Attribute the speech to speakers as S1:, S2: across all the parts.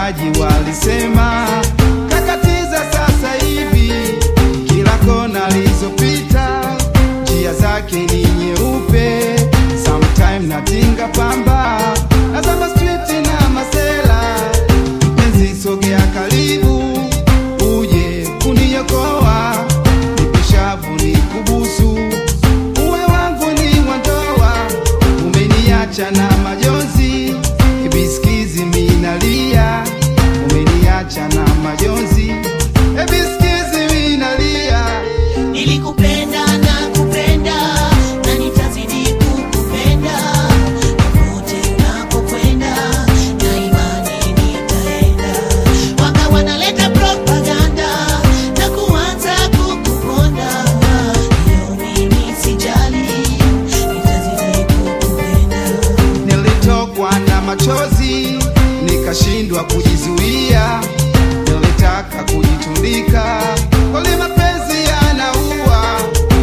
S1: washikaji walisema kakatiza sasa hivi, kila kona alizopita njia zake ni nyeupe, sometime natinga pamba nazama street na masela, mpenzi sogea karibu uje kuniokoa, nipishavu ni kubusu uwe wangu ni wandoa, umeniacha na majonzi, ebiskizi minalia, umeniacha na majonzi, ebiskizi minalia.
S2: Nilikupenda na kupenda na nitazidi kukupenda popote unapokwenda, na imani nitaenda. Waka wanaleta propaganda na kuanza kukuponda, hiyo mimi sijali, nitazidi kukupenda.
S1: Nilitokwa na machozi nikashindwa kujizuia, nilitaka kujitundika, kweli mapenzi yanaua,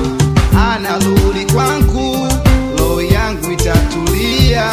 S1: anarudi kwangu, roho yangu itatulia,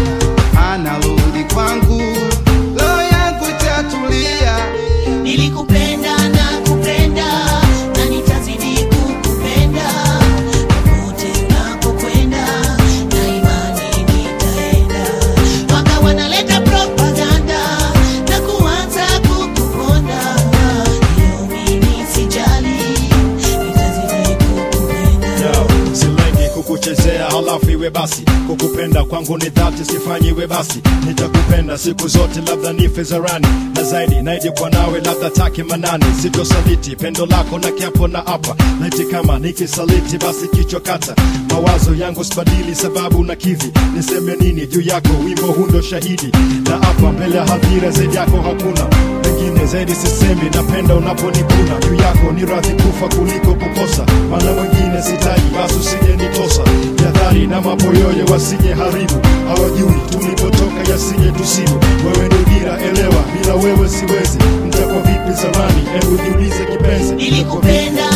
S1: anarudi kwangu, roho yangu itatulia.
S2: Nilikupenda na kupenda na nitazidi kukupenda popote unapokwenda, na imani nitaenda. Waka wanaleta propaganda na kuanza kukuponda, hiyo mimi sijali, nitazidi kukupenda.
S3: Yo, silengi kukuchezea halafu iwe basi kukupenda kwangu ni dhati sifanyi iwe basi nitakupenda siku zote labda nife zarani na zaidi naije kwa nawe labda take manani sitosaliti pendo lako na kiapo na hapa laiti kama nikisaliti basi kichwa kata mawazo yangu sibadili sababu na kivi niseme nini juu yako wimbo hundo shahidi na hapa mbele ya hadhira zaidi yako hakuna pengine zaidi sisemi napenda unaponikuna juu yako ni radhi kufa kuliko kukosa maana mwingine sitaji basi usije nitosa jadhari na mapoyoyo wasije haribu hawajui tulipotoka yasije tusibu wewe ndio dira elewa bila wewe siwezi mtakwa vipi zamani hebu jiulize kipenzi
S2: Nilikupenda